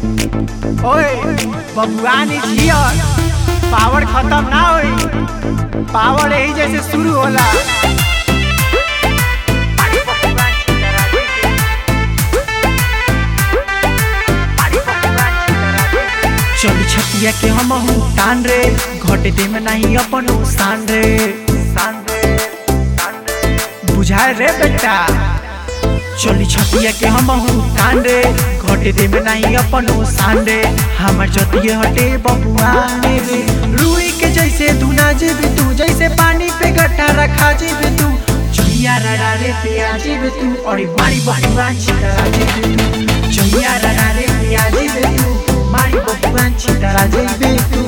ओए बबुआन is here power खत्म ना होई पावर यही जैसे शुरू होला चली छतिया के हम तान रे घटे दे में नहीं अपन शान रे शान रे बुझाए रे बेटा चली छतिया के हम तान रे घटे दे में नहीं अपन शान रे हमर जतिये हटे बबुआ रे रुई के जैसे धुना जेबे तू जैसे पानी पे गट्ठा रखा जेबे तू चुहिया रड़ा रे पिया जेबे तू और बारी बारी बांची करा जेबे तू चुहिया रड़ा रे पिया जेबे तू मारी बबुआ छितरा जेबे तू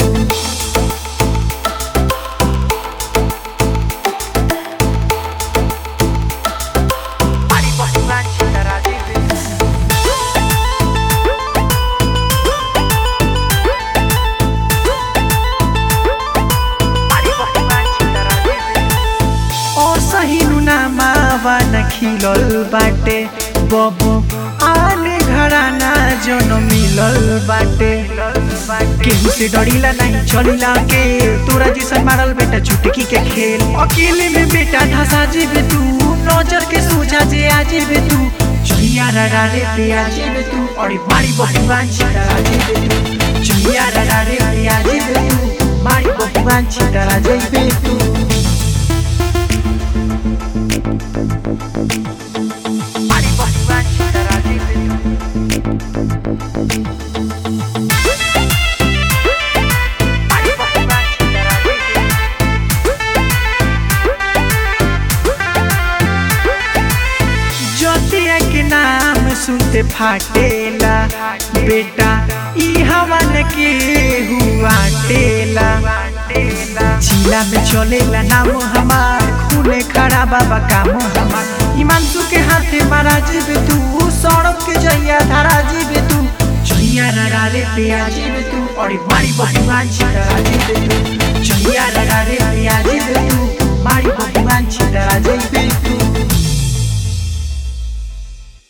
मारी बबुआ छितरा जेबे तू और सही नामावा न खिलल बाटे बबू आने घराना जन मिलल बाटे केहू से डरीला नहीं चलीला के तोरा जैसन मारल बेटा चुटकी के खेल अकेले में बेटा धसा जेबे तू नजर के सोझा जे आ जेबे तू चुहिया रड़ा रे पे आ जेबे तू और मारी बड़ी बांची डरा जेबे तू चुहिया रड़ा रे पे आ जेबे तू मारी बड़ी बांची डरा जेबे तू Mari batuan cedera jiwa Mari batuan cedera jiwa ज्योतिया के नाम सुनते फाटेला बेटा ई हवन के हुआ टेला जिला में चलेला नाम हमार खूने खड़ा बाबा काम हमार हिमांशु के हाथे मारा जीबे तू सड़क के जइया धारा जीबे तू जइया रड़ा रे पे आ जीबे तू और मारी बड़ी बांची करा जीबे तू